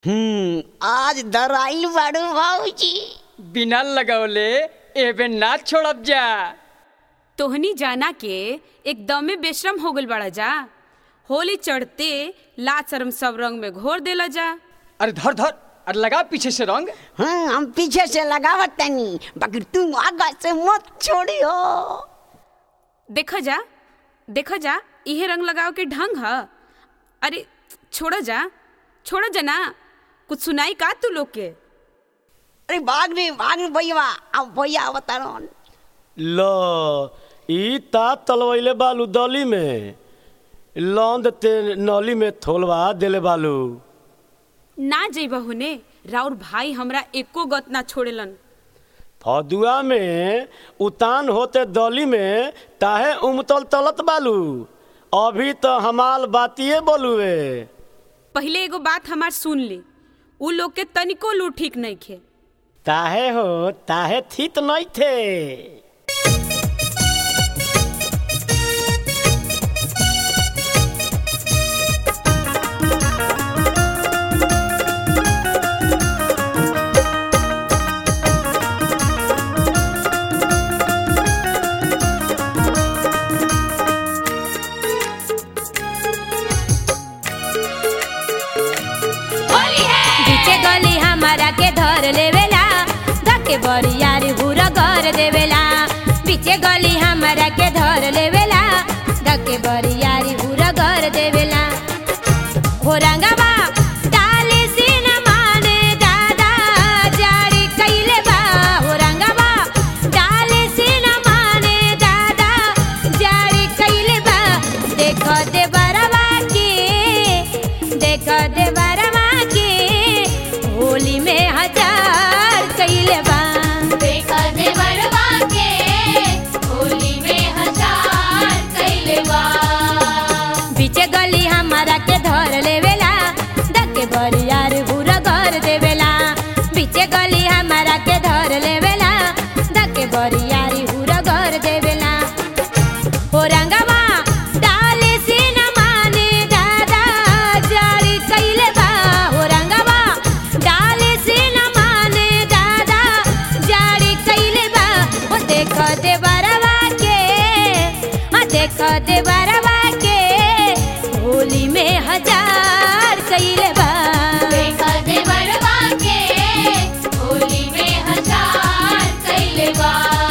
हम्म आज दराइल बाड़ू भाऊजी बिना लगौले एबे ना छोड़ब जा तोहनी जाना के एकदमे बेशरम हो गइल बड़ा जा होली चढ़ते लाज शरम सब रंग में घोर देला जा अरे धर धर अरे लगा पीछे से रंग हाँ हम पीछे से लगावत तनी बाकी तुम आगा से मत छोड़ियो देखा जा देखा जा इहे रंग लगाव के ढंग ह अरे छोड़ा जा छोड़ा जा ना कुछ सुनाई का तू लोग के अरे भाग रे भाग रे भैया अब भैया अवतरण ल ई ता तलवैले बालू दली में लौंद ते नली में थोलवा देले बालू ना जइबा होने राउर भाई हमरा एको गत ना छोड़ेलन फदुआ में उतान होते दली में ताहे उमतल तलत बालू अभी तो हमाल बातिए बोलुए पहले एगो बात हमार सुन ली उ लोग के तनिको लू ठीक नहीं खे ताहे हो ताहे थित नहीं थे बीचे गली हमारा के धर लेवेला धके बरियारी बुरा घर देवेला बीचे गली हमारा के धर लेवेला धके बरियारी बुरा घर देवेला हो रंगवा डाली सीन माने दादा जारी कइले बा हो रंगवा डाली सीन माने दादा जारी कइले बा देख दे बरवा के देख दे बरवा के होली में हजार कइले बा देख दे बरवा के होली में हजार कइले बा बीचे गली हमारा के धर लेवेला धके बरियार बुरा घर देवेला बीचे गली हमारा के धर लेवेला धके बरियारी बुरा घर देवेला हो रंगवा डाले से न माने दादा जारी कइले बा हो रंगवा डाले से न माने दादा जारी कइले बा ओ देख दे बरवा के आ देख दे बरवा के होली में हजार कइले बा देख दे बरवा के होली में हजार कइले बा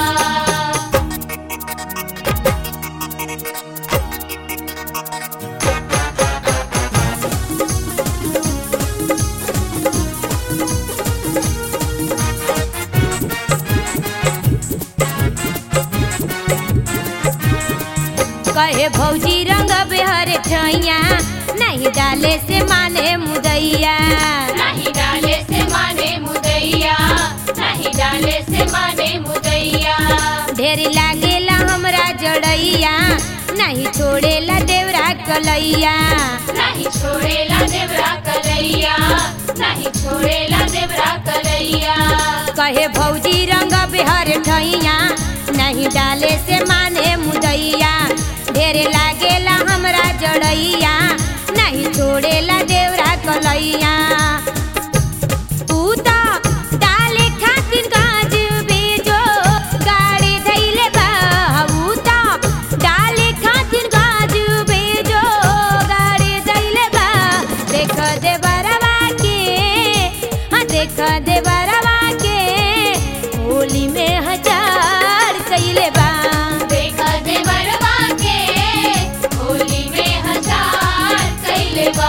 कहे भौजी रंग बेहर ठैया नहीं डाले से माने मुदैया नहीं डाले से माने मुदैया नहीं डाले से माने मुदैया ढेर लागेला हमरा जड़ैया नहीं छोड़ेला देवरा कलैया नहीं छोड़ेला देवरा कलैया नहीं छोड़ेला देवरा कलैया कहे भौजी रंग बेहर ठैया नहीं डाले से माने मुदैया ढेर लागेला हमरा जड़ैया नहीं छोड़ेला देवरा कलैया तू तो डाले खातिर गाज बेजो गाड़ी धैले बा ऊ तो डाले खातिर गाज बेजो गाड़ी धैले बा देख दे बरवा के हाँ देख दे बरवा के होली में हजार कइले बा देख दे बरवा के होली में हजार कइले बा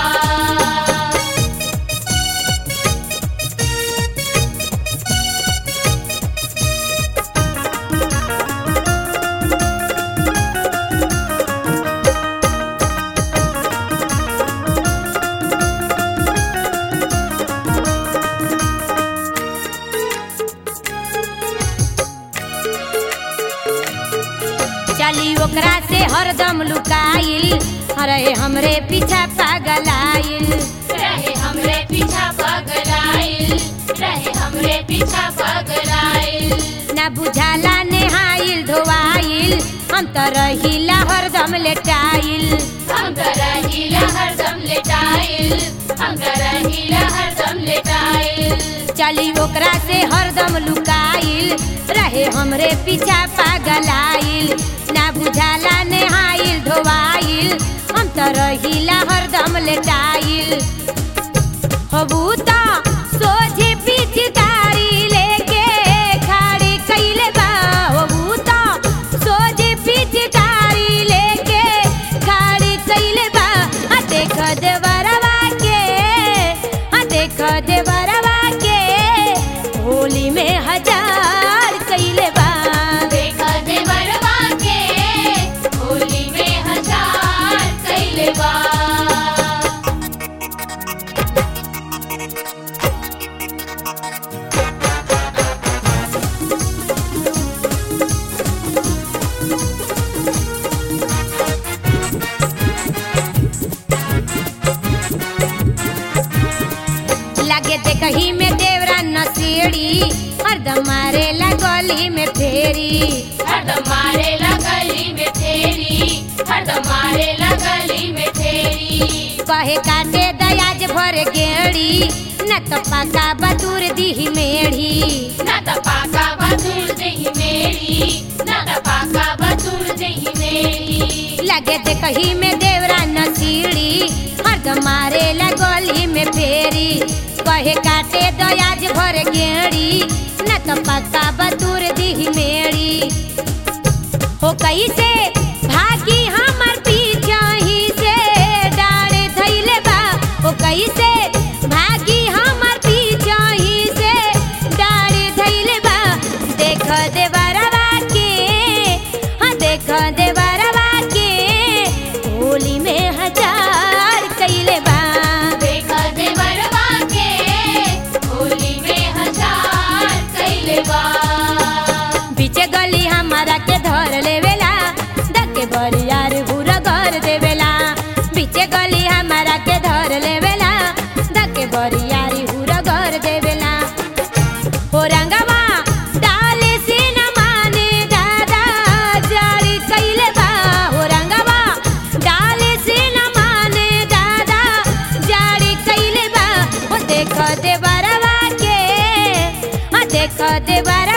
चली ओकरा से हरदम लुकाइल अरे हमरे पीछा पागलाइल रहे हमरे पीछा पगलाइल रहे हमरे पीछा पगलाइल ना बुझाला नेहाइल धोवाइल हम तो रहिला हरदम लेटाइल हम तो रहिला हरदम लेटाइल हम तो रहिला हरदम चली ओकरा से हरदम लुकाइल रहे हमरे पीछा पागलाइल ना बुझाला नेहाइल धोवाइल हम तो रहिला हरदम लेटाइल हबूता सोझे पिचकारी लेके खाड़ी कइले बा हबूता सोझे पिचकारी लेके खाड़ी कइले बा आ देख देवरवा के आ देख देवरवा के होली में हजार कइले बा देखा देवरवा के होली में हजार कैले बा लगे देखही में देवरा नसीड़ी हरदम मारे गली में फेरी हरदम मारे लगली में तेरी हरदम मारे लगली में तेरी कहे काटे दयाज भर गेड़ी न तो पका बतूर दीही मेढ़ी ना त पाका बतूर दही मेरी ना त पाका बतूर दही मेरी लगे देखही में देवरा नसीड़ी हरदम मारे गली में फेरी कहे काटे दयाज भर गेड़ी न तो पका बतूर दीही मेढ़ी हो कैसे भागी हमर पीछा ही से डारे धैले बा हो कैसे भागी हमर पीछा ही से डारे धैले बा देख देवरवा के हाँ देख देवरवा के होली में हजार कैले बा देखा देवरवा के होली में हजार कैले बा बीचे गली हमारा के धर लेवेला दके बरियार बुरा घर देवेला बीचे गली हमारा के धर लेवेला दके बरियारी बुरा घर देवेला हो रंगवा डाले से न माने दादा जारी कैले बा हो रंगवा डाले से न माने दादा जारी कैले बा हो देख देवरवा के हाँ देख देवरवा